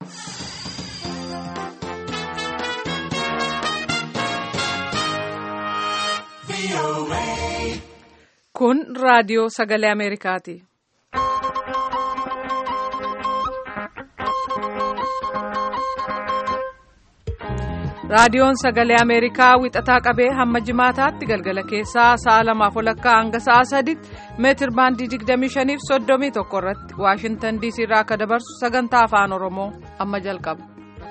Kun raadiyoo sagalee Ameerikaati. Raadiyoon sagalee Ameerikaa wixataa qabee hamma jimaataatti galgala keessaa sa'a lamaaf walakkaa hanga sa'a sadiitti meetir baandii 25 fi 31 irratti Waashintan DC irraa akka dabarsu sagantaa afaan Oromoo amma jalqaba.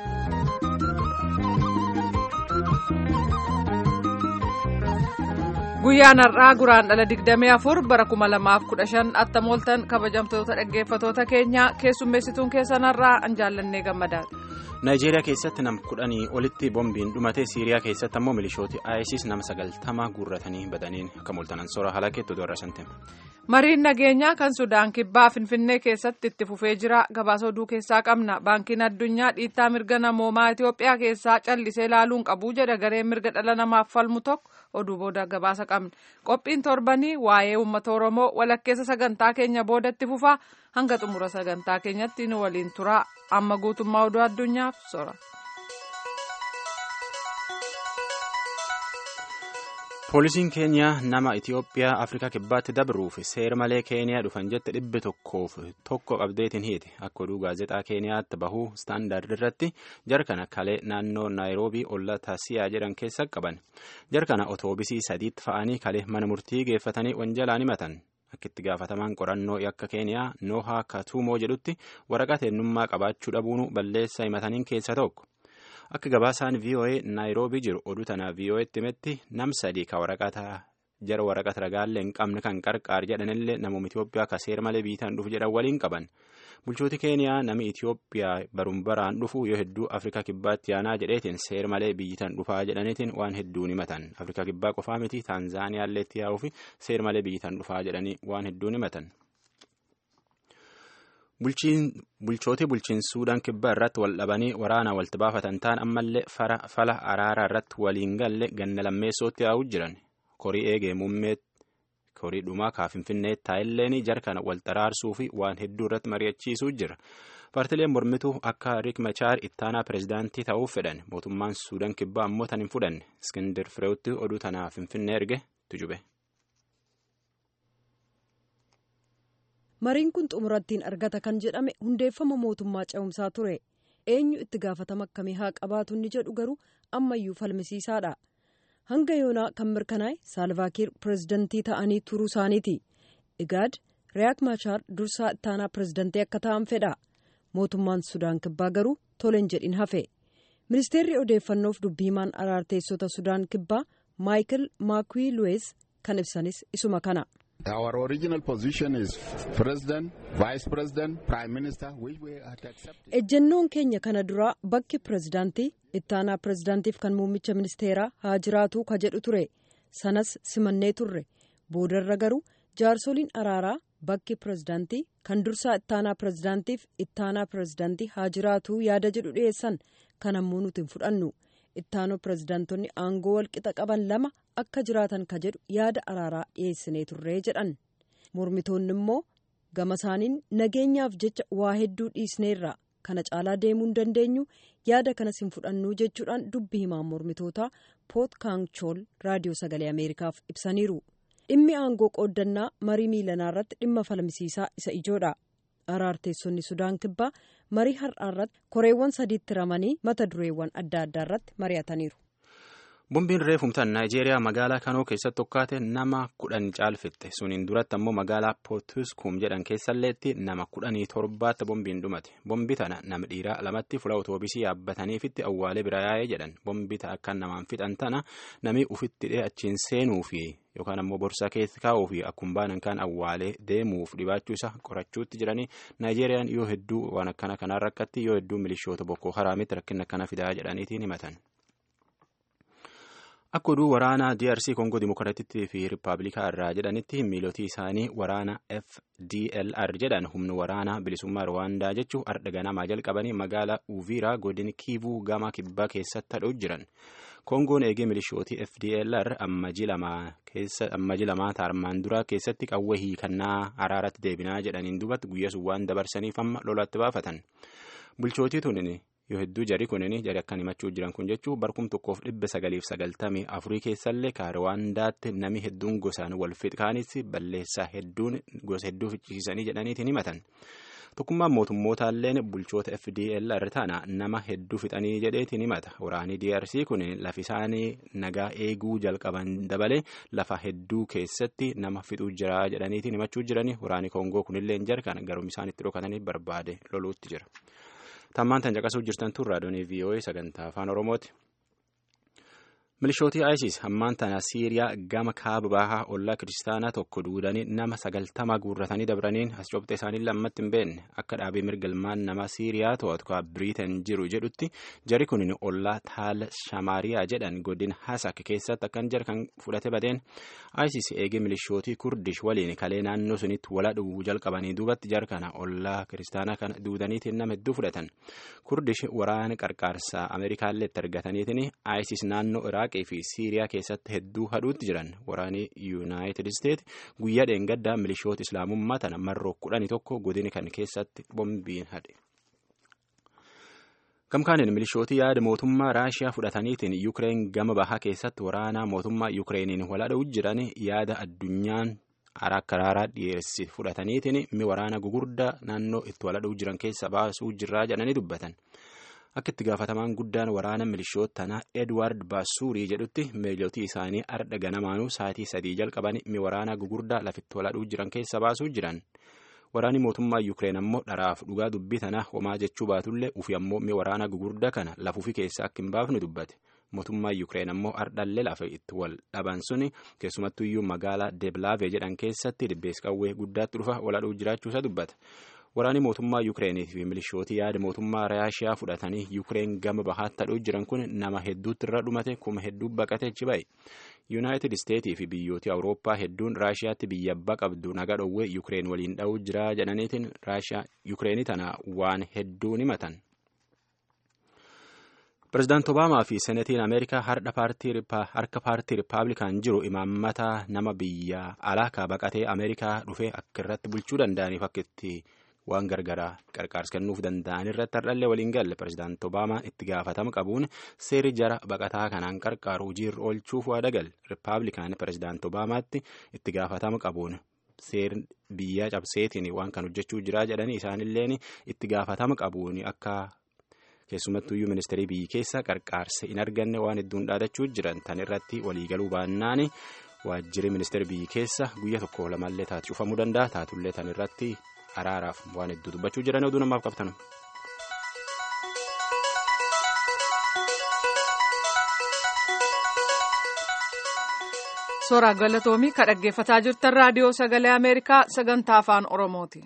Guyyaan har'aa guraan dhala 24 bara 2015 attamooltan kabajamtoota dhaggeeffatoota keenyaa keessummeessituun keessan har'aa an jaallannee gammadaadha. Naayijeeriyaa keessatti nam kudhanii olitti boombiin dhumate Siiriyaa keessatti ammoo milishooti ISIS nama sagaltama guurratanii badaniin akka mooltanan soora halakeetu doorra shantima. Mariin nageenyaa kan Sudaan kibbaa Finfinnee keessatti itti fufee jira. Gabaasa oduu keessaa qabna. Baankiin addunyaa dhiittaa mirga namoomaa Itoophiyaa keessaa callisee ilaaluun qabu jedha gareen mirga dhala namaaf falmu tokko oduu booda gabaasa qabna. Qophiin torbanii waa'ee uummata Oromoo walakkeessa sagantaa keenya boodatti fufaa hanga xumura sagantaa keenyatti nu waliin turaa. Amma guutummaa oduu addunyaaf sora. Poolisiin Keeniyaa nama Itiyoophiyaa Afrikaa kibbaatti dabruuf seera malee Keeniyaa dhufan jette dhibbe tokkoof tokko qabdeetiin hiite akka oduu gaazexaa Keeniyaatti bahuu istaandaard irratti jarkana kalee naannoo Naayiroobii ollaa Taasiyaa jedhan keessa qaban jarkana otoobisii sadiitti fa'anii kalee mana murtii geeffatanii wanjalaan himatan. Akka itti gaafatamaan qorannoo yakka Keeniyaa Noohaa Katuumoo jedhutti waraqaa eenyummaa qabaachuu dhabuun balleessaa himataniin keessa tokko. Akka gabaasaan VOA Naayiroobii jiru oduu tanaa VOA'tti himetti nam sadii ka waraqata jara waraqata ragaallee hin qabne kan qarqaar jedhanillee namoonni Itoophiyaa ka seera malee biitaan dhufu jedhan waliin qaban. Bulchooti Keeniyaa nami Itoophiyaa baruun baraan dhufu yoo hedduu Afrikaa kibbaatti yaanaa jedheetiin seera malee biyyitan dhufaa jedhaniitiin waan hedduun himatan. Afrikaa kibbaa qofaa miti Taanzaaniyaallee itti yaa'uu fi seera malee biyyitan dhufaa jedhanii waan hedduun himatan. Bulchooti bulchiinsa Suudaan kibbaa irratti wal dhabanii waraana walitti baafatan ta'an ammallee fala araaraa irratti waliin galle ganna lammeessootti yaa'uu jiran. Korii eegee muummee korii dhumaa kaa Finfinnee taa'illeen jarkana wal xaraarsuu fi waan hedduu irratti mari'achiisuu jira. Paartileen mormituu akka Riik Machaar ittaanaa pirezidaantii ta'uuf fedhan mootummaan Suudaan kibbaa ammoo tan hin fudhanne Iskindir Fireewutti oduu tanaa Finfinnee erge tujube. mariin kun xumurattiin argata kan jedhame hundeeffama mootummaa ce'umsaa ture eenyu itti gaafatama akkamii haa qabaatu inni jedhu garuu ammayyuu falmisiisaadha hanga yoonaa kan mirkanaa'e saalvaakiir pirezidantii ta'anii turuu isaaniiti igaad riyaak maachaar dursaa ittaanaa pirezidantii akka ta'an fedha mootummaan sudaan kibbaa garuu toleen jedhin hafe ministeerri odeeffannoof dubbiimaan araarteessota sudaan kibbaa maayikil maakwii luwees kan ibsanis isuma kana. Our original position is President, Vice President, Prime Minister, which we had accepted. Ejjennoon keenya kana duraa bakki pirezidaantii ittaanaa pirezidaantiif kan muummicha ministeeraa haa jiraatu ka jedhu ture. Sanas simannee turre. Boodarra garuu jaarsoliin araaraa bakki pirezidaantii kan dursaa ittaanaa pirezidaantiif ittaanaa pirezidaantii haa jiraatu yaada jedhu dhiyeessan kan ammoo nuti hin fudhannu. ittaanoo pirezidaantonni aangoo walqixa qaban lama akka jiraatan ka jedhu yaada araaraa dhiyeessinee turree jedhan mormitoonni immoo gama isaaniin nageenyaaf jecha waa hedduu dhiisneerra kana caalaa deemuu hin dandeenyu yaada kanas hin fudhannuu jechuudhaan dubbi himaan mormitootaa poot kaangchool raadiyoo sagalee ameerikaaf ibsaniiru dhimmi aangoo qooddannaa marii miilanaa irratti dhimma falmisiisaa isa ijoodha. araarteessonni sudaan kibbaa marii har'aa irratti koreewwan sadiitti ramanii mata dureewwan adda addaa irratti mari'ataniiru. Bombiin reefumtaan Naayijeeriyaa magaalaa Kanoo keessatti tokkaate nama kudhan caalfitte suniin duratti ammoo magaalaa Pootuskum jedhan keessalleetti nama kudhanii torbaatti bombiin dhumate bombi tana nama dhiiraa lamatti fula otoobisii yaabbataniifitti awwaalee bira yaa'ee jedhan bombi akka namaan fixan tana namni ufitti dhee achiin seenuu fi yookaan ammoo borsaa keessa kaa'uu fi akkuma baanan kan awwaalee deemuuf dhibaachuu isa qorachuutti jiranii Naayijeeriyaan yoo hedduu waan akkana kanaan rakkatti yoo hedduu milishoota bokkoo haraamitti rakkina akkana fidaa jedhaniitiin himatan. Akka oduu waraanaa DRC Kongo Dimookiraatittii fi Rippaabilikaa irraa jedhanitti miilotii isaanii waraana FDLR jedhan humna waraanaa bilisummaa Rwaandaa jechuun ardha ganamaa jalqabanii magaalaa Uviraa godina Kiivuu gama kibbaa keessatti hadhuu jiran. Kongoon eegee milishootii FDLR ammaji lamaa taarmaan duraa keessatti qawwee hiikannaa araaratti deebinaa jedhaniin duubatti guyyaa sun waan dabarsaniif amma lolaatti baafatan. bulchootii tunin yoo hedduu jari kunin jari akkan himachuu jiran kun jechuu barkum tokkoof dhibba sagaliif sagaltamii afurii keessallee kaarawaandaatti nami hedduun gosaan wal fixkaanis balleessaa hedduun gosa hedduu fichisiisanii jedhaniitiin himatan. tokkummaan mootummootalleen bulchoota fdl irra taana nama hedduu fixanii jedheetiin himata waraanii drc kun lafi isaanii nagaa eeguu jalqaban dabalee lafa hedduu keessatti nama fixuu jira jedhaniitiin himachuu jirani waraanii koongoo kunillee jarkan garuu isaan itti dhokatanii barbaade loluutti jira tammaan tan caqasuu jirtan tun raadiyoonii voa sagantaa afaan oromooti. milishootii isis hammaan tana siiriyaa gama kaaba bahaa ollaa kiristaanaa tokko duudanii nama sagaltama guurratanii dabraniin as cobxe isaanii lammatti hin beekne akka dhaabee mirgalmaan nama siiriyaa to'atu ka biriitan jiru jedhutti jari kun ollaa taal shamaariyaa jedhan godin hasak keessatti akkan jara kan fudhate badeen isis eegee milishootii kurdish waliin kalee naannoo sunitti wala dhuguu jalqabanii duubatti jara kana ollaa kiristaanaa kana duudaniitiin nama hedduu fudhatan kurdish waraana qarqaarsaa ameerikaallee itti argataniitiin isis naannoo iraaqii fi siiriyaa keessatti hedduu hadhuutti jiran waraanii yuunaayitid isteet guyyaa dheengaddaa milishoota islaamummaa tana marroo kudhanii tokko godina kan keessatti bombiin hadhe. gamkaaniin milishootii yaada mootummaa raashiyaa fudhataniitiin yuukireen gama bahaa keessatti waraanaa mootummaa yuukireeniin waladha'u jiran yaada addunyaan akka raaraa dhiyeessi fudhataniitiin mi waraana gugurdaa naannoo itti waladha'u jiran keessa baasuu jirraa jedhanii dubbatan. akka itti gaafatamaan guddaan waraana milishoota tanaa edward baasuurii jedhutti miilootii isaanii ardha ganamaanuu sa'aatii sadii jalqaban mi waraana gugurdaa lafitti waladhuu jiran keessa baasuu jiran waraanni mootummaa yuukireen ammoo dharaaf dhugaa dubbii tanaa homaa jechuu baatullee ufi ammoo mi waraana gugurdaa kana lafuufi keessa akka hin baafne dubbate mootummaa yuukireen ammoo ardhallee lafa itti wal dhaban suni keessumattuyyuu magaalaa deeblaavee jedhan keessatti dhibbees qawwee guddaatti dhufa waladhuu jiraachuusa dubbata. waraanni mootummaa yuukireenii fi milishootii yaada mootummaa raashiyaa fudhatanii yuukireen gama bahaatti hadhuu jiran kun nama hedduutti irra dhumate kuma hedduu baqatee achi ba'e yuunaayitid isteetii fi biyyooti awurooppaa hedduun raashiyaatti biyya abbaa qabdu naga dhowwee yuukireen waliin dha'uu jira jedhaniitiin raashiyaa yuukireenii tana waan hedduun himatan. pirezidaanti obaamaa fi senetiin ameerikaa harka paartii rippaabilikaan jiru imaammata nama biyya alaa baqatee ameerikaa dhufee akka irratti bulchuu danda'aniif akka itti waan gargaraa qarqaarsa kennuuf danda'an irratti hardhallee waliin galle pirezidaanti obaamaan itti gaafatama qabuun seeri jara baqataa kanaan qarqaaru hojiirra oolchuuf waada gale rippaabilikaan pirezidaanti obaamaatti itti gaafatama qabuun seerri biyya cabseetiin waan kan hojjechuu jiraa jedhanii isaanilleen itti gaafatama qabuun akka keessumattuyyuu ministeerii biyyi keessa qarqaarsa hin arganne waan hedduun dhaadachuu jiran tan irratti waliigaluu baannaan waajjirri ministeerii biyyi keessa guyya tokko lamallee taatu cufamuu danda'a taatullee tan irratti araaraaf waan hedduu dubbachuu jiran oduu namaaf qabtan. Suuraa galatoomii ka dhaggeeffataa jirtan raadiyoo sagalee Ameerikaa sagantaa afaan Oromooti.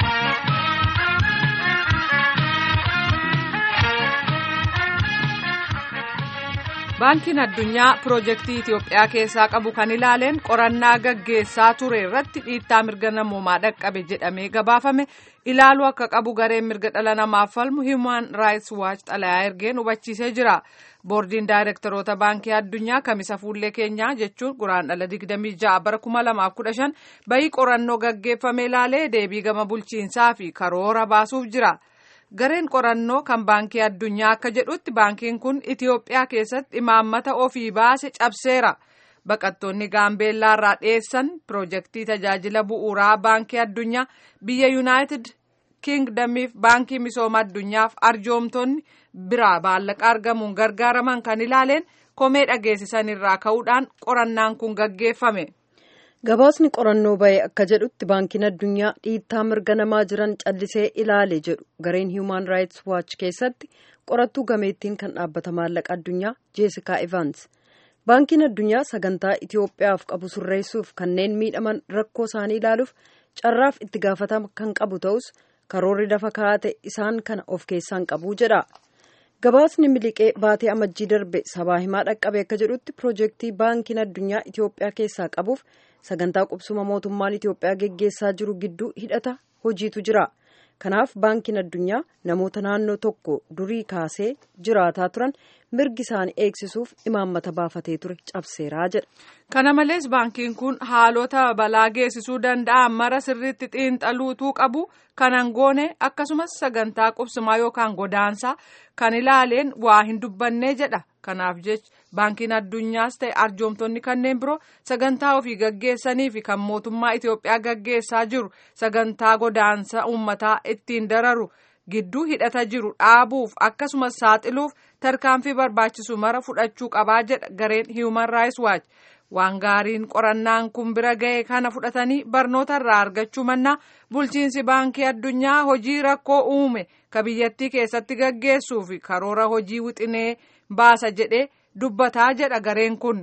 baankiin addunyaa piroojeektii Itiyoophiyaa keessaa qabu kan ilaaleen qorannaa gaggeessaa ture irratti dhiittaa mirga namoomaa dhaqqabe jedhamee gabaafame ilaaluu akka qabu gareen mirga dhala namaaf falmu Human Rights Watch xalayaa ergeen hubachiisee jira. boordiin daayirektaroota baankii addunyaa kamisa fuullee keenyaa jechuun guraandhala 26 bara 2015 bayii qorannoo gaggeeffame ilaalee deebii gama bulchiinsaa fi karoora baasuuf jira. gareen qorannoo kan baankii addunyaa akka jedhutti baankiin kun itiyoophiyaa keessatti imaammata ofii baase cabseera baqattoonni gaambeellaa irraa dhiyeessan piroojeektii tajaajila bu'uuraa baankii addunyaa biyya yuunaayitid kiingdamiif baankii misooma addunyaaf arjoomtonni biraa maallaqa argamuun gargaaraman kan ilaaleen komee dhageessisan irraa ka'uudhaan qorannaan kun gaggeeffame. gabaasni qorannoo bahe akka jedhutti baankiin addunyaa dhiittaa mirga namaa jiran callisee ilaale jedhu gareen human rights watch keessatti qorattuu gameettiin kan dhaabbata maallaqa addunyaa jeesikaa evans baankiin addunyaa sagantaa itiyoophiyaaf qabu sirreessuuf kanneen miidhaman rakkoo isaanii ilaaluuf carraaf itti gaafatama kan qabu ta'us karoorri lafa kaa'ate isaan kana of keessaan qabu jedha. gabaasni miliqee baatee amajjii darbe sabaa himaa dhaqqabe akka jedhutti piroojeektii baankiin addunyaa itiyoophiyaa keessaa qabuuf sagantaa qubsuma mootummaan itiyoophiyaa geggeessaa jiru gidduu hidhata hojiitu jira kanaaf baankiin addunyaa namoota naannoo tokko durii kaasee jiraataa turan mirgi isaanii eegsisuuf imaammata baafatee ture cabseeraa jedha. kana malees baankiin kun haalota balaa geessisuu danda'an mara sirriitti xiinxaluutuu qabu kanan goone akkasumas sagantaa qubsumaa yookaan godaansaa kan ilaaleen waa hin dubbannee jedha kanaaf jecha baankiin addunyaas ta'e arjoomtonni kanneen biroo sagantaa ofii gaggeessanii fi kan mootummaa Itoophiyaa gaggeessaa jiru sagantaa godaansa uummataa ittiin dararu gidduu hidhata jiru dhaabuuf akkasumas saaxiluuf tarkaanfii barbaachisu mara fudhachuu qabaa jedha gareen Human Rights Watch. waan gaariin qorannaan kun bira ga'e kana fudhatanii barnoota irraa argachuu mannaa bulchiinsi baankii addunyaa hojii rakkoo uume ka biyyattii keessatti gaggeessuu fi karoora hojii wixinee baasa jedhee dubbataa jedha gareen kun.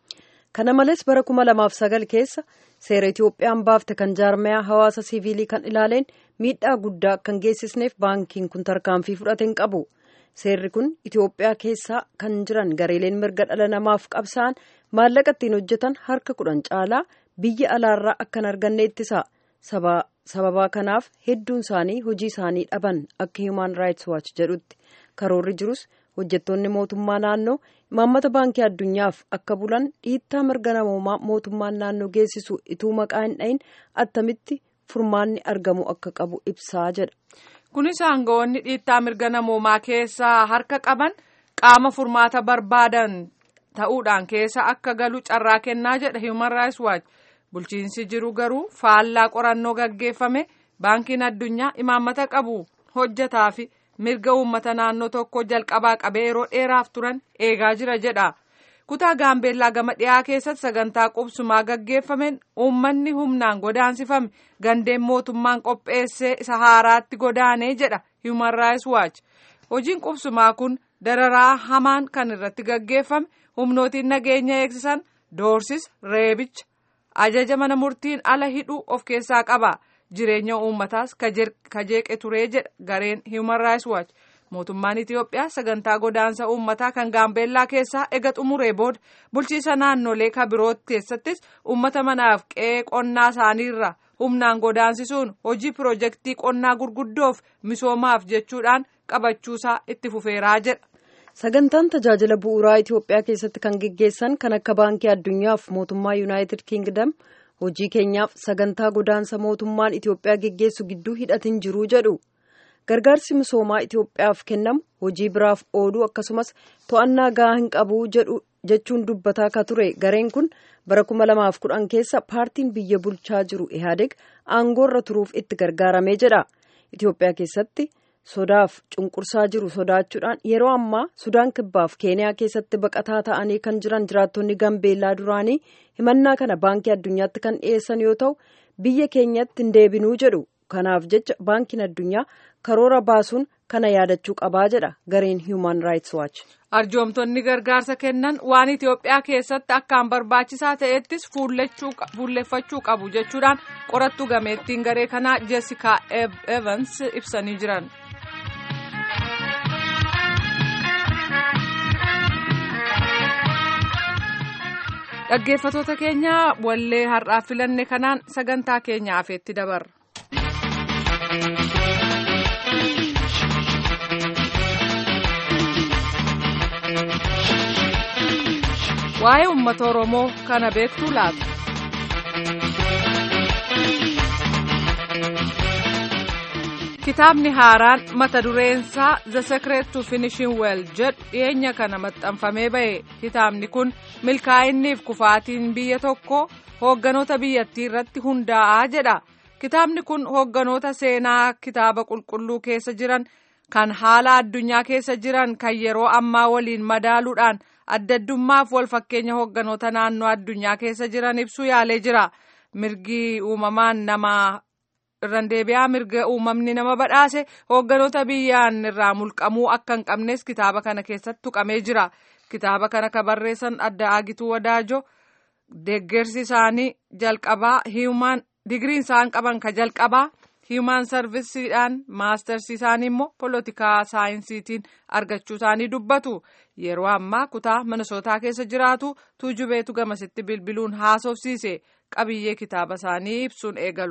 kana malees bara kuma lamaaf sagal keessa seera itoophiyaan baafte kan jaarmayaa hawaasa siviilii kan ilaaleen miidhaa guddaa kan geessisneef baankiin kun tarkaanfii fudhate hin qabu. seerri kun itiyoophiyaa keessa kan jiran gareeleen mirga dhala namaaf qabsa'an maallaqa ittiin hojjetan harka kudhan caalaa biyya alaarraa akkan arganne ittisa sababaa kanaaf hedduun isaanii hojii isaanii dhaban akka human rights watch jedhutti karoorri jirus hojjettoonni mootummaa naannoo imaammata baankii addunyaaf akka bulan dhiittaa mirga namoomaa mootummaan naannoo geessisu ituu maqaa hin dhayin attamitti furmaanni argamu akka qabu ibsaa jedha. kunis aangawoonni dhiittaa mirga namoomaa keessaa harka qaban qaama furmaata barbaadan ta'uudhaan keessa akka galu carraa kennaa jedha human rights watch bulchiinsi jiru garuu faallaa qorannoo gaggeeffame baankiin addunyaa imaammata qabu hojjataa fi mirga uummata naannoo tokko jalqabaa qabee yeroo dheeraaf turan eegaa jira jedha. kutaa gaambeellaa gama dhiyaa keessatti sagantaa qubsumaa gaggeeffameen uummanni humnaan godaansifame gandeen mootummaan qopheessee isa haaraatti godaanee jedha human rights watch hojiin qubsumaa kun dararaa hamaan kan irratti gaggeeffame humnootiin nageenya eegsisan doorsisa reebicha ajaja mana murtiin ala hidhuu of keessaa qaba jireenya uummataas kajeeqe turee jedha gareen human rights watch. mootummaan Itiyoophiyaa sagantaa godaansa uummataa kan gaambeellaa keessaa ega xumuree booda bulchiisa naannolee ka biroo keessattis uummata manaaf qe'ee qonnaa isaaniirra humnaan godaansisuun hojii piroojeektii qonnaa gurguddoof misoomaaf jechuudhaan qabachuusaa itti fufeeraa jedha. sagantaan tajaajila bu'uuraa Itiyoophiyaa keessatti kan geggeessan kan akka baankii addunyaaf mootummaa yuunaayitid kiingdam hojii keenyaaf sagantaa godaansa mootummaan Itiyoophiyaa geggeessu gidduu hidhatin jiruu jedhu. gargaarsi misoomaa Itiyoophiyaaf kennamu hojii biraaf ooluu akkasumas to'annaa gahaa hin qabu jechuun dubbataa ka ture gareen kun bara kuma lamaaf kudhan keessa paartiin biyya bulchaa jiru ihaadeg aangoorra turuuf itti gargaaramee jedha Itiyoophiyaa keessatti sodaaf cunqursaa jiru sodaachuudhaan yeroo ammaa sudaan kibbaaf keeniyaa keessatti baqataa ta'anii kan jiran jiraattonni gambeellaa duraanii himannaa kana baankii addunyaatti kan dhiyeessan yoo ta'u biyya keenyatti hin deebinuu jedhu kanaaf jecha baankiin addunyaa karoora baasuun kana yaadachuu qabaa jedha gareen human rights watch. arjoomtonni gargaarsa kennan waan itiyoophiyaa keessatti akkaan barbaachisaa ta'ettis fuulleffachuu qabu jechuudhaan qorattuu gameettiin garee kanaa jessica evans ibsanii jiran. dhaggeeffatoota keenya wallee har'aaf filanne kanaan sagantaa keenya afeetti dabarra. waa'ee uummata oromoo kana beektuu laata. kitaabni haaraan mata dureensaa the secret to finishing well jedhu dhiyeenya kana maxxanfamee ba'e kitaabni kun milkaa'inniif kufaatiin biyya tokko hoogganoota biyyattii irratti hundaa'aa jedha kitaabni kun hoogganoota seenaa kitaaba qulqulluu keessa jiran kan haala addunyaa keessa jiran kan yeroo ammaa waliin madaaluudhaan adda addummaaf wal fakkeenya hoogganoota naannoo addunyaa keessa jiran ibsuu yaalee jira mirgi uumamaan nama irraan deebi'aa mirga uumamni nama badhaase hoogganoota biyyaan irraa mulqamuu akka hin qabnes kitaaba kana keessatti tuqamee jira kitaaba kana ka barreessan adda aagituu wadaajo deeggarsi isaanii jalqabaa hiimaan digiriin isaan qaban ka jalqabaa hiimaan sarvisiidhaan maastarsi isaanii immoo polotikaa saayinsiitiin argachuu isaanii dubbatu yeroo ammaa kutaa minisootaa keessa jiraatu tuujubeetu gamasitti bilbiluun haasofsiise qabiyyee kitaaba isaanii ibsuun eegalu.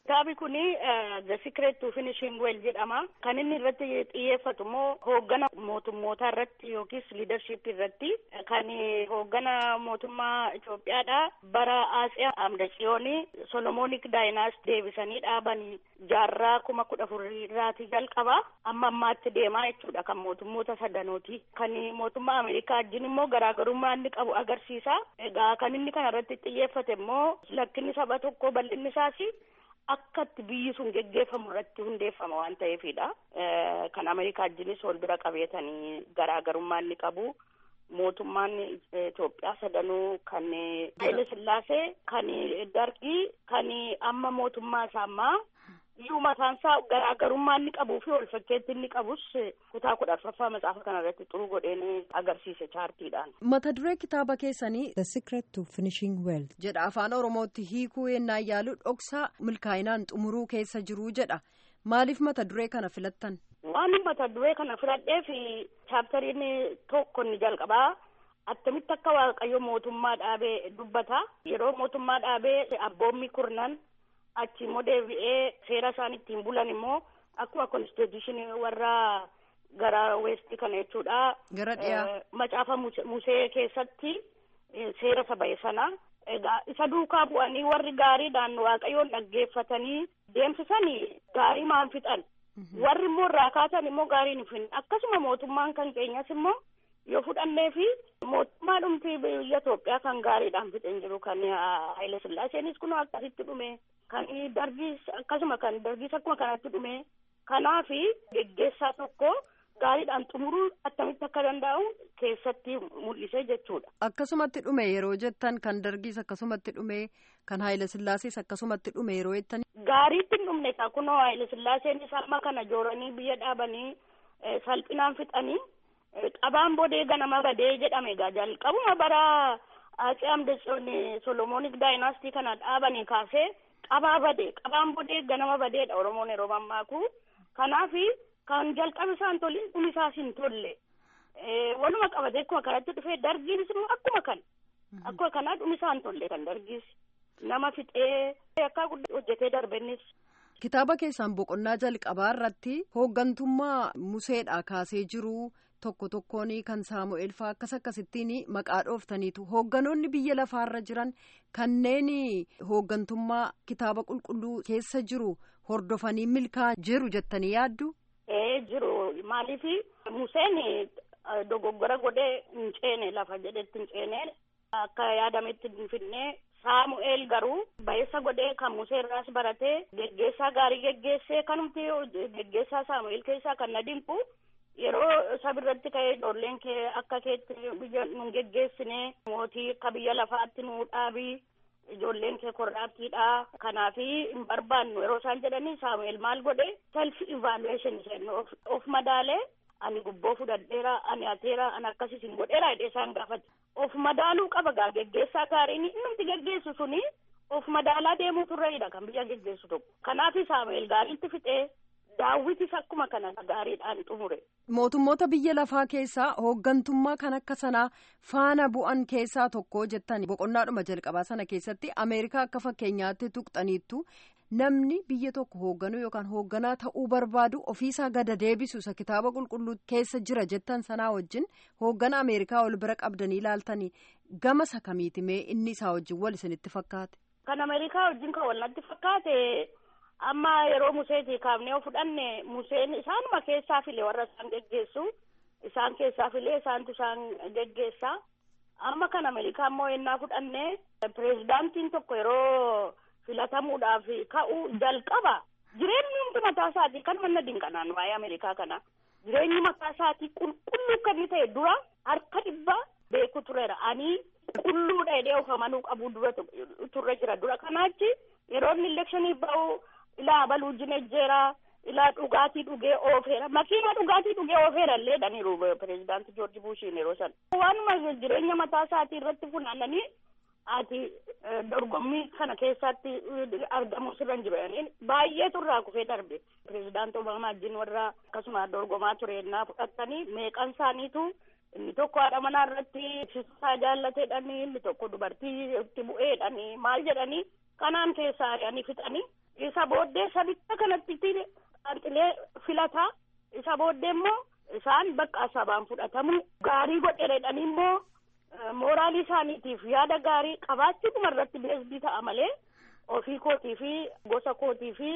Kitaabni kun The Secret to Finishing Well jedhama. Kan inni irratti xiyyeeffatu immoo hooggana mootummootaa irratti yookiis liidarship irratti kan hooggana mootummaa Itoophiyaadha. Bara Atsee Amdatsiyoon Solomonic Dynasty deebisanii dhaaban jaarraa kuma kudha afuriirraati jalqaba. Amma ammaatti deemaa jechuudha kan mootummoota sadanooti. Kan mootummaa Ameerikaa wajjin immoo garaagarummaa inni qabu agarsiisa. Egaa kan inni kana irratti xiyyeeffate immoo lakkinni saba tokko bal'inni isaas akka itti biyyi sun geggeeffamu irratti hundeeffama waan ta'eefidha. Kan Ameerikaa wajjinis wal bira qabeetanii garaagarummaa inni qabu. Mootummaan Itoophiyaa sadanuu kan Haile Sillaasee, kan Dargii, kan amma mootummaa isaa ammaa iyyuu mataan isaa garaagarummaa inni qabuu fi wal fakkeetti inni qabus kutaa kudha afuraffaa macaafa kana irratti xuruu godheen agarsiise chaartiidhaan. Mata duree kitaaba keessanii The Secret to Finishing Well jedha afaan Oromootti hiikuu yennaa yaalu dhoksaa milkaa'inaan xumuruu keessa jiruu jedha. Maaliif mata duree kana filattan? Waan mata duree kana filadheef chaaptariin tokko ni jalqabaa. Attamitti akka Waaqayyo mootummaa dhaabee dubbata. Yeroo mootummaa dhaabee abboommi kurnan achi immoo deebi'ee seera isaan ittiin bulan immoo akkuma konstituushinii warra gara weestii kana jechuudha. Gara dhiyaa. Macaafa Musee keessatti seera saba sana. Egaa isa duukaa bu'anii warri gaariidhaan waaqayyoon dhaggeeffatanii deemsisanii gaarii maan fixan. Warri immoo irraa kaasan immoo gaarii hin finne akkasuma mootummaan kan keenyas immoo yoo fudhannee fi mootummaa dhumtii biyya Itoophiyaa kan gaariidhaan fixeen jiru kan Haile Sillaaseenis kun akkasitti dhume kan dargiis akkasuma kan dargiis akkuma kanatti dhume kanaafi geggeessaa tokko gaariidhaan xumuruu attamitti akka danda'u keessatti mul'ise jechuudha. Akkasumatti dhume yeroo jettan kan dargiis akkasumatti dhume kan Haile Sillaasees akkasumatti dhume yeroo jettan. Gaariitti hin dhumne kunoo Haile Sillaaseenis amma kana jooranii biyya dhaabanii salphinaan fixanii. qabaan bodee ganama badee jedhame egaa jalqabuma bara Atsee Amdatsiyoon Solomonic Dynasty kana dhaabanii kaasee qabaa badee qabaan bodee ganama badeedha Oromoon yeroo mammaaku kanaafi kan jalqabe isaan toliin dhumi isaas hin tolle waluma qabatee akkuma kanatti dhufee dargiinis immoo akkuma kan akkuma kanaa dhumi isaa hin tolle kan dargiis nama fixee akka hojjetee darbennis. Kitaaba keessaan boqonnaa jalqabaa irratti hooggantummaa Museedhaa kaasee jiru. tokko tokkoon kan saamu'eel faa akkas akkasittiin maqaa dhooftaniitu hoogganoonni biyya lafaarra jiran kanneen hooggantummaa kitaaba qulqulluu keessa jiru hordofanii milkaa'an jiru jettanii yaaddu. ee jiru maaliif museen dogoggora godhee hin ceene lafa jedhetti hin ceene akka yaadametti hin finne saamu'eel garuu ba'eessa godhee kan musee irraas baratee geggeessaa gaarii geggeessee kanumti geggeessaa saamu'eel keessaa kan na dinqu. yeroo sabirratti ka'ee ijoolleen kee akka keetti biyya nu geggeessine mootii akka biyya lafaatti nu dhaabii ijoolleen kee korraattiidha kanaafi hin barbaannu yeroo isaan jedhanii saamu'eel maal godhe self evaluation jennu of madaalee ani gubboo fudhadheera ani ateera ani akkasis hin godheera jedhee isaan gaafate of madaaluu qaba gaa geggeessaa gaariin innumti geggeessu suni of madaalaa deemuu turreedha kan biyya geggeessu tokko kanaafi saamu'eel gaariitti fixee daawwitis akkuma kana gaariidhaan xumure. Mootummoota biyya lafaa keessaa hooggantummaa kan akka sanaa faana bu'an keessaa tokko jettan boqonnaadhuma jalqabaa sana keessatti Ameerikaa akka fakkeenyaatti tuqxaniittu namni biyya tokko hoogganuu yookaan hoogganaa ta'uu barbaadu ofiisaa gada deebisu isa kitaaba qulqulluu keessa jira jettan sanaa wajjin hooggana Ameerikaa wal bira qabdanii ilaaltanii gama isa kamiiti mee inni isaa wajjin wal isinitti fakkaate. Kan Ameerikaa wajjin kan wal natti fakkaate. amma yeroo museetii kaafnee yoo fudhanne museen isaanuma keessaa file warra isaan geggeessu isaan keessaa filee isaantu isaan geggeessa amma kan ameerikaa immoo yennaa fudhanne pireezidaantiin tokko yeroo filatamuudhaaf ka'u jalqaba jireenyi hundi mataa isaatii kan manna dinqanaan waa'ee ameerikaa kana jireenyi mataa isaatii qulqulluu kan inni ta'e dura harka dhibba beeku tureera ani qulqulluudha jedhee of amanuu qabu dura turre jira dura kanaachi yeroo inni elekshinii ba'u ilaa baluu jinejjeera ilaa dhugaatii dhugee oofeera makiina dhugaatii dhugee oofeera illee dhaniiru pireezidaanti joorji buushiin yeroo san waanuma jireenya mataa isaatii irratti funaananii ati dorgommii kana keessatti argamu sirra hin jiru jedhanii baay'ee turraa kufee darbe pireezidaanti obaamaa wajjin warra akkasuma dorgomaa ture ennaa fudhatanii meeqan isaaniitu inni tokko haadha manaa irratti ibsisaa jaallateedhanii inni tokko dubartii itti bu'eedhanii maal jedhanii kanaan keessaa ari'anii fixanii isa booddee sabicha kanatti xanxilee filataa isa booddee immoo isaan bakka sabaan fudhatamu gaarii godheredhanii immoo mooraalii isaaniitiif yaada gaarii qabaachuu irratti beesbii ta'a malee ofii kootii fi gosa kootii fi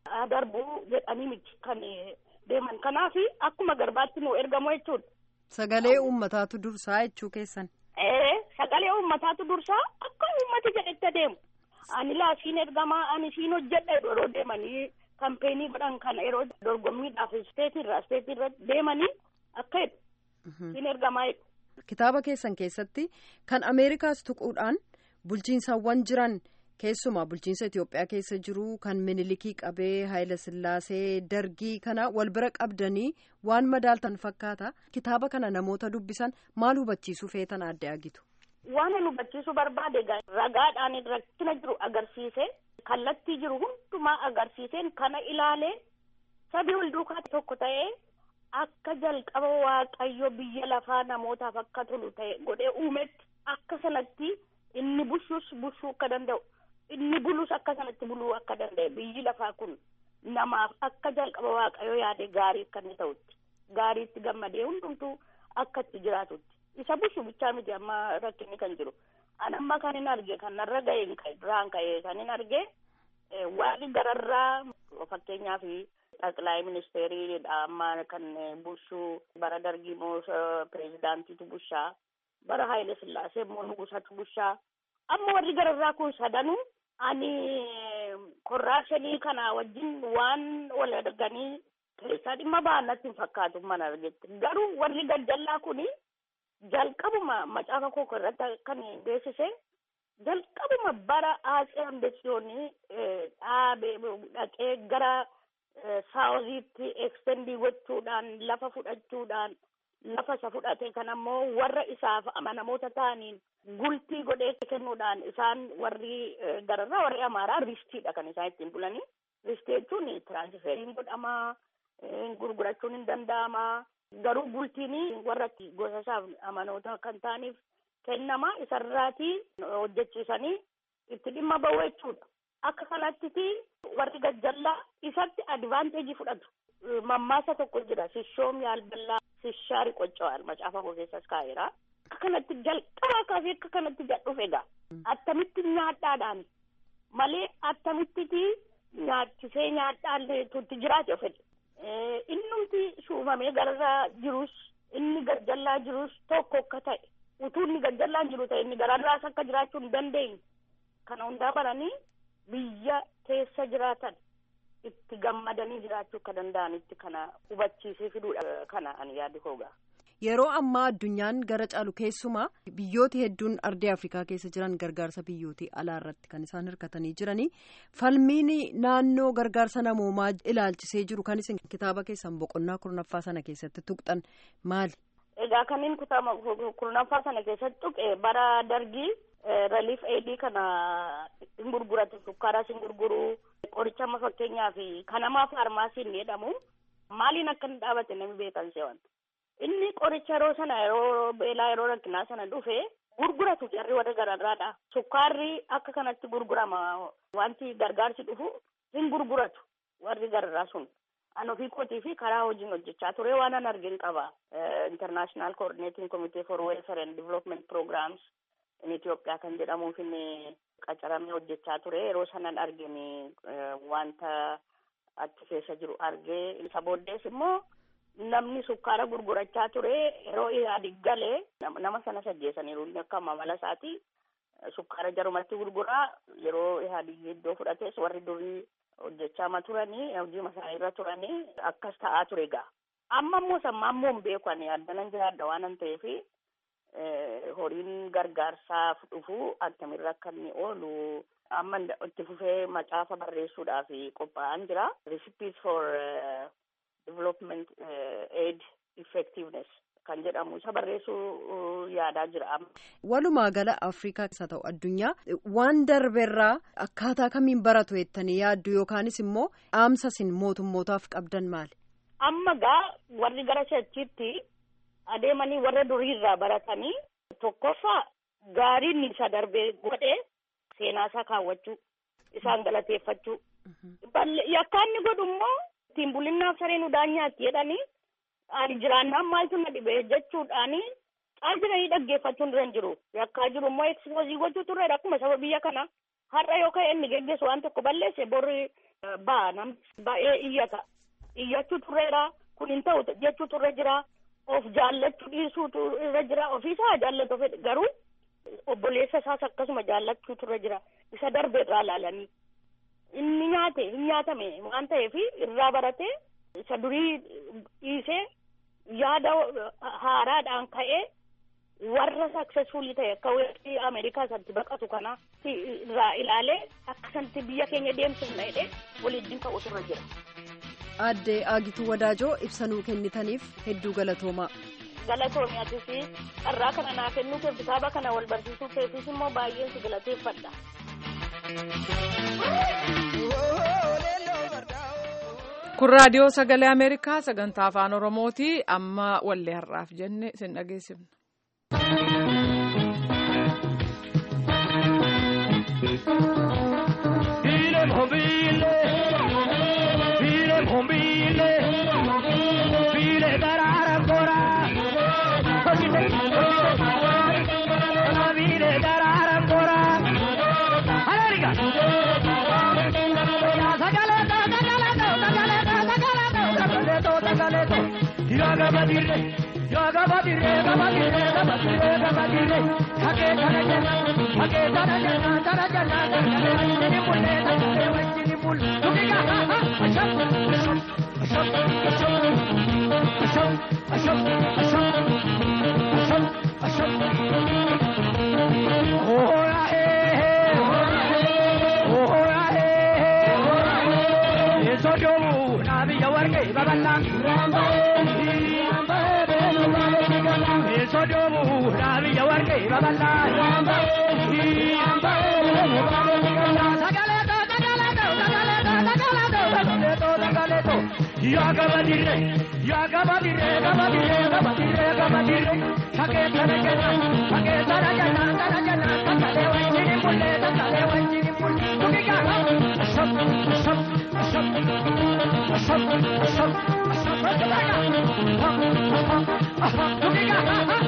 darbuu jedhanii miti kan deeman kanaaf akkuma garbaatti nu ergamu jechuudha. Sagalee uummataatu dursaa jechuu keessan. Ee sagalee uummataatu dursaa akka uummati jedhette deemu. Ani laasiin ergamaa ani siin hojjedha yeroo deemanii kampeenii godhan kana yeroo dorgommiidhaaf isteetirraa isteetirra deemanii akka jedhu siin ergamaa jedhu. Kitaaba keessan keessatti kan Ameerikaas tuquudhaan bulchiinsawwan jiran keessumaa bulchiinsa Itoophiyaa keessa jiru kan minilikii qabee Haayila Sillaasee dargii kana wal bira qabdanii waan madaaltan fakkaata. Kitaaba kana namoota dubbisan maal hubachiisuu feetan adda agitu. Waan hubachiisuu barbaade ragaadhaan rakkina jiru agarsiise kallattii jiru hundumaa agarsiiseen kana ilaalee sabii wal duukaa tokko ta'ee akka jalqaba waaqayyo biyya lafaa namootaaf akka tolu ta'e godhee uumetti akka sanatti inni bushuus bushuu akka danda'u inni bulus akka sanatti buluu akka danda'e biyyi lafaa kun namaaf akka jalqaba waaqayyo yaade gaarii akka inni ta'utti gaariitti gammadee hundumtuu akka itti jiraatutti. isa bushu bichaa miti amma rakkinni kan jiru an amma kan hin arge kan narra ga'e duraan ka'e kan hin arge waaqni gararraa fakkeenyaaf xaqilaayi ministeeriidha amma kan bushuu bara dargii immoo pireezidaantiitu bushaa bara haayile sillaasee immoo nugusatu bushaa amma warri gararraa kun sadanuu ani korraapshinii kana wajjin waan wal arganii keessaa dhimma ba'an natti hin fakkaatu mana argetti garuu warri gajjallaa kuni jalqabuma macaafa koo irratti kan beeksise jalqabuma bara aatsee ambesiyoonii dhaabee dhaqee gara saawuziitti ekstendii gochuudhaan lafa fudhachuudhaan lafa isa fudhate kan ammoo warra isaaf amanamoota ta'aniin gultii godhee kennuudhaan isaan warri gararraa warri amaaraa ristiidha kan isaan ittiin bulanii ristii jechuun tiraansifeeriin godhamaa gurgurachuun hin danda'amaa garuu bultiin warra gosa isaaf amanoota kan ta'aniif kennama isarraatii hojjechiisanii itti dhimma ba'u jechuudha. Akka kanatti warri gajjallaa isatti advaanteejii fudhatu. Mammaasa tokko jira sishoom yaalballaa sishaari qoccawal macaafa koo keessas kaa'eera. Akka kanatti jalqabaa kaasee akka kanatti jedhuuf egaa attamitti nyaadhaadhaan malee attamitti nyaachisee nyaadhaan tutti jiraate fedhe. innumti shuumamee gararraa jirus inni gajjallaa jirus tokko akka ta'e utuu inni gajjallaan jiru ta'e inni gararraas akka jiraachuu hin dandeenye kana hundaa baranii biyya keessa jiraatan itti gammadanii jiraachuu akka danda'anitti kana hubachiisee fiduudha kana ani yaadu koogaa. Yeroo ammaa addunyaan gara caalu keessumaa biyyooti hedduun ardii Afrikaa keessa jiran gargaarsa biyyootii alaa irratti kan isaan hirkatanii jiranii falmiin naannoo gargaarsa namoomaa ilaalchisee jiru kan isin kitaaba keessan boqonnaa kurnaffaa sana keessatti tuqxan maali? Egaa kanneen kutaama kurnaffaa sana keessatti tuqe bara dargii relief aidii kana hin gurguratu sukkaaras hin gurguru qoricha amma fakkeenyaaf kanamaa faarmaasiin jedhamu maaliin akka inni dhaabate namni beekan seewanta. inni qoricha yeroo sana yeroo beelaa yeroo rakkinaa sana dhufe gurguratu jarri warra gararraadha sukkaarri akka kanatti gurgurama wanti gargaarsi dhufu hin gurguratu warri gararraa sun an ofii kootii fi karaa hojiin hojjechaa ture waan an argin qaba international coordinating committee for welfare and development programs in Itoophiyaa kan jedhamuuf inni qacaramee hojjechaa ture yeroo sanan argin wanta achi keessa jiru argee isa booddees immoo namni sukkaara gurgurachaa ture yeroo yaadi galee nama sana sajjeessaniiru inni akka mamala isaati sukkaara jarumatti gurguraa yeroo yaadi iddoo fudhates warri durii hojjechaa ma turanii hojii masaa irra turanii akkas ta'aa ture egaa amma immoo sammaa immoo hin beeku ani addanan jiraadha waan an ta'eef horiin gargaarsaaf dhufu akkamirra akka inni oolu amma itti fufee macaafa barreessuudhaaf qophaa'an jira recipes for development aid effectiveness kan jedhamu isa barreessuu yaadaa jira. Walumaa gala Afrikaa keessa ta'u addunyaa waan darbeerraa akkaataa kamiin baratu jettanii yaaddu yookaanis immoo dhaamsa isin mootummootaaf qabdan maali? Amma gaa warri gara shachiitti adeemanii warra duriirraa baratanii tokkoffaa gaariin isa darbee godhe seenaa isaa kaawwachuu isaan galateeffachuu yakka inni godhu immoo ittiin bulinnaaf sareen udaan nyaatti jedhanii ani jiraannaan maaltu na dhibe jechuudhaani caal jiranii dhaggeeffachuun dura hin jiru yakkaa jiru immoo ekspoozii gochuu turre akkuma saba biyya kana har'a yoo ka'e inni geggeessu waan tokko balleesse borri ba'a namni baay'ee iyyata iyyachuu turreera kun hin ta'u jechuu turre jira of jaallachuu dhiisuutu irra jira ofiisaa jaallatu fedhe garuu obboleessa isaas akkasuma jaallachuu turre jira isa darbe irraa ilaalanii inni nyaate hin nyaatame waan ta'eef irraa baratee isa durii dhiisee yaada haaraadhaan ka'ee warra saksesfuulii ta'e akka weerarri ameerikaa isatti baqatu kana irraa ilaalee akkasatti biyya keenya deemsifna jedhee waliin ka'u turre jira. Aadde Aagituu Wadaajoo ibsanuu kennitaniif hedduu galatoomaa. Galatoomii atis carraa kana naa kennuu keef kitaaba kana wal barsiisuu keefis immoo baay'een si galateeffadha. kun raadiyoo sagalee ameerikaa sagantaa afaan oromooti amma wallee har'aaf jenne isin dhageessifna. Yaga badire, yaga badire, yaga badire, yaga badire, yaga badire. Hake tara jana, hake tara jana, tara jana, tara jana. Wajini mulle, tara wajini mulle. Tukiga, ha ha, asham, asham, asham, asham, asham, asham, asham, asham, asham. Oh ya he he, oh ya he he. Yeso jomu, nabi yawarge babalang. sojomu rabi yawarge baballa sagale to sagale to sagale to sagale to sagale to sagale to yaga badire yaga badire yaga badire yaga badire yaga badire sake tara jana sake tara jana tara jana sagale wanjini mulle sagale wanjini mulle tukiga ashab ashab ashab ashab ashab ashab tukiga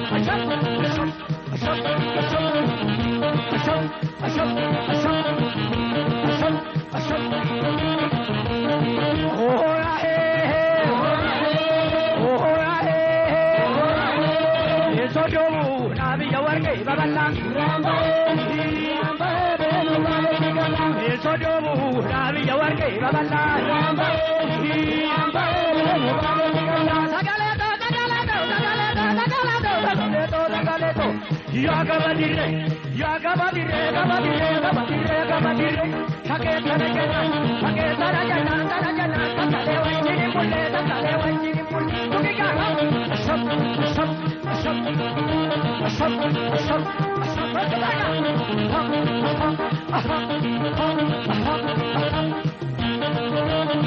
Sojomu Rabi Yawarge Babala Sagale to Sagale to Sagale to Sagale to Sagale to Yaga Badire Yaga Badire Yaga Badire Yaga Badire Yaga Badire Sake Tara Jana Sake Tara Jana Tara Jana Sakale Wanjini Mulle Sakale Wanjini Mulle Tukiga Ashab Ashab Ashab Ashab Ashab Ashab Ashab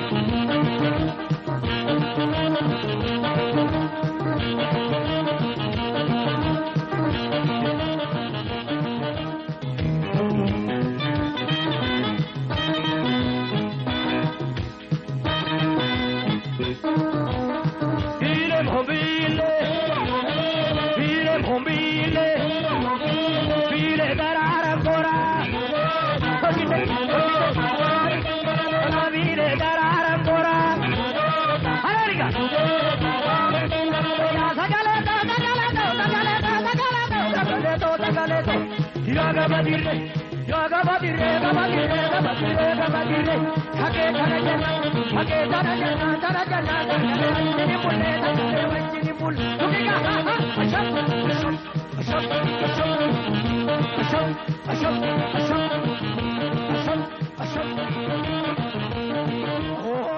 Yaga badire, yaga badire, yaga badire, yaga badire, yaga badire. Hake tara jana, hake tara jana, tara jana, tara jana. Wanjini mulle, tara wanjini mulle. Tukiga, ha ha, asham, asham, asham, asham, asham, asham, asham, asham, asham. Oh,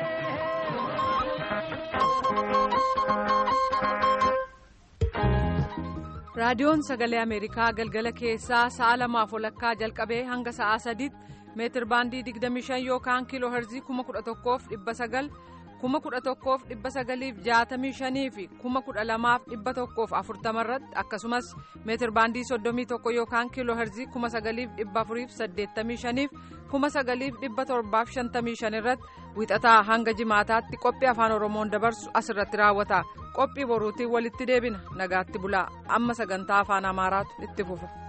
raadiyoon sagalee ameerikaa galgala keessaa sa'a lamaaf walakkaa jalqabee hanga sa'aa sadiitti meetir baandii 25 yookaan kiiloo herzii 11,900 kuma kudha tokkoof dhibba sagaliif jaatamii shanii fi kuma kudha lamaaf dhibba tokkoof afurtama irratti akkasumas meetir baandii soddomii tokko yookaan kiiloo herzii kuma sagaliif dhibba afuriif saddeettamii shaniif kuma sagaliif dhibba torbaaf shantamii shan irratti wixataa hanga jimaataatti qophii afaan oromoon dabarsu asirratti raawwata qophii boruutiin walitti deebina nagaatti bulaa amma sagantaa afaan amaaraatu itti fufa.